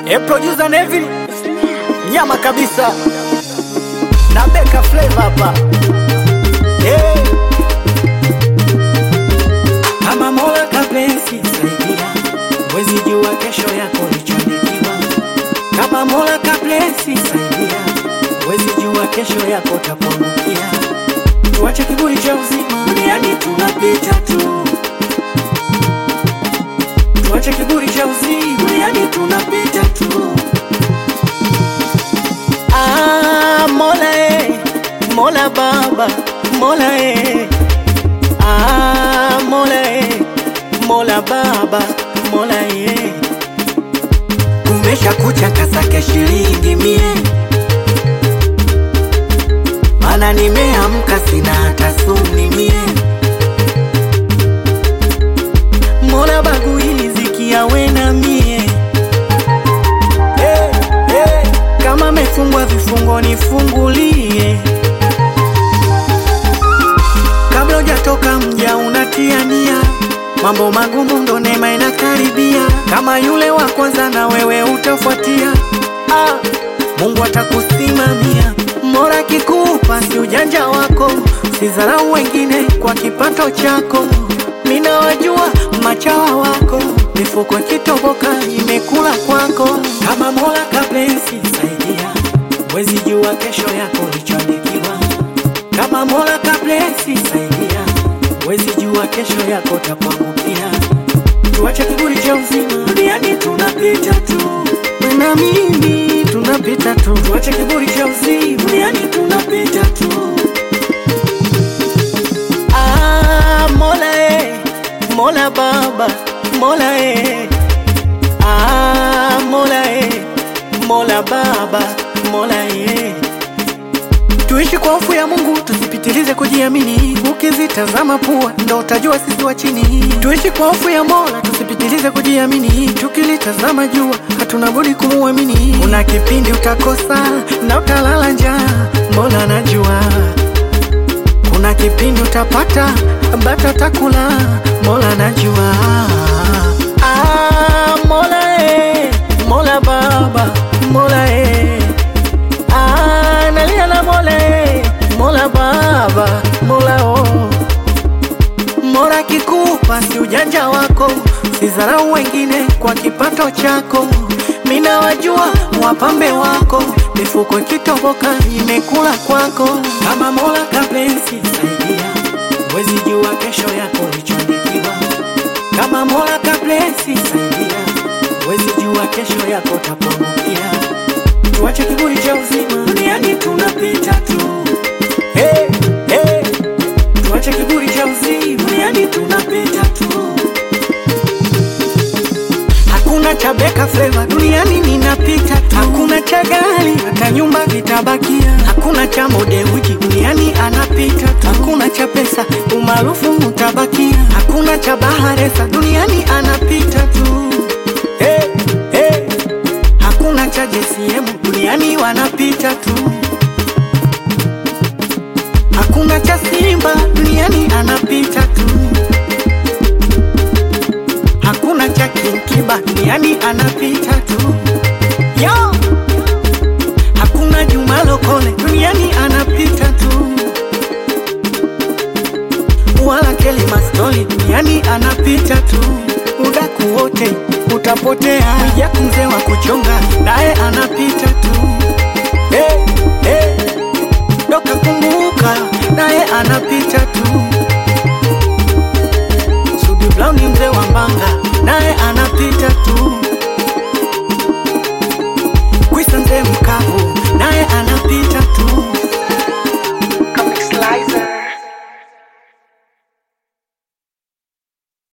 E producer Neville nyama kabisa na Beka Flavor hapa hey. Kama Mola kapenzi saidia, wezi jua kesho yako lichoandikiwa. Kama Mola kapenzi saidia, wezi jua kesho yako tapongukia. Tuache kiburi cha uzima, duniani tunapita tu. Tuache kiburi cha uzima, duniani tunapita tu. Ah, Mola eh, Mola Baba, Mola eh. Ah, Mola eh, Mola Baba, Mola eh. Kumesha kucha kasake shilingi mie, mana nimeamka sina hata suni mie. Mola bagui riziki yawe na mie hey, hey. Kama mefungwa vifungo nifungulie, kabla hujatoka mja unatia nia, mambo magumu ndo neema inakaribia. Kama yule wa kwanza na wewe utafuatia, ah, Mungu atakusimamia. Mola kikupa si ujanja wako, sidharau wengine kwa kipato chako. Mina wajua machawa wako, mifuko ikitoboka imekula kwako. Kama Mola kapenzi saidia, wezi jua kesho yako lichoandikiwa. Kama Mola kapenzi saidia, wezi jua kesho yako tapangukia. Tuache kiburi cha uzima, duniani tunapita tu. Wewe na mimi tunapita tu, Tuache kiburi cha uzima, duniani tunapita tu. ah, Mola eh, Mola Baba, Mola eh, ah, Mola eh, Mola Baba, Mola eh. Tuishi kwa hofu ya Mungu, tusipitilize kujiamini. Ukizitazama pua ndo utajua sisi wa chini. Tuishi kwa hofu ya Mola, tusipitilize kujiamini. Tukilitazama jua, hatuna budi kumuamini. Kuna kipindi utakosa na utalala njaa, Mola anajua. Kuna kipindi utapata bata takula, Mola anajua. Ah, Mola eh, Mola Baba, Mola eh. Ah, nalia na Mola eh, Mola Baba, Mola oh. Mola kikupa si ujanja wako, sidharau wengine kwa kipato chako. Mina wajua wapambe wako, mifuko ikitoboka imekula kwako. Kama Mola kapenzi saidia, wezi jua kesho yako lichoandikiwa. Kama Mola kapenzi saidia, wezi jua kesho yako tapongukia. Tuache kiburi cha uzima, duniani tunapita tu. Hey, hey. Tuache kiburi cha uzima, duniani tunapita tu. Hakuna cha Beka Flavor duniani ninapita tu. Hakuna cha gari hata nyumba vitabakia. Hakuna cha mode wiki duniani anapita tu. Hakuna cha pesa umaarufu utabakia. Hakuna cha baharesa duniani anapita tu. Hey, hey. Hakuna cha JCM duniani wanapita tu. Hakuna cha Simba duniani anapita tu. Hakuna cha Kinkiba duniani anapita tu. Yo! Hakuna Juma Lokole duniani anapita tu. Wala Kelly Mastoli duniani anapita tu. Udaku wote utapotea. Mwijaku mzee wa kuchonga naye anapita tu. Hey, hey. Doka kumbuka naye anapita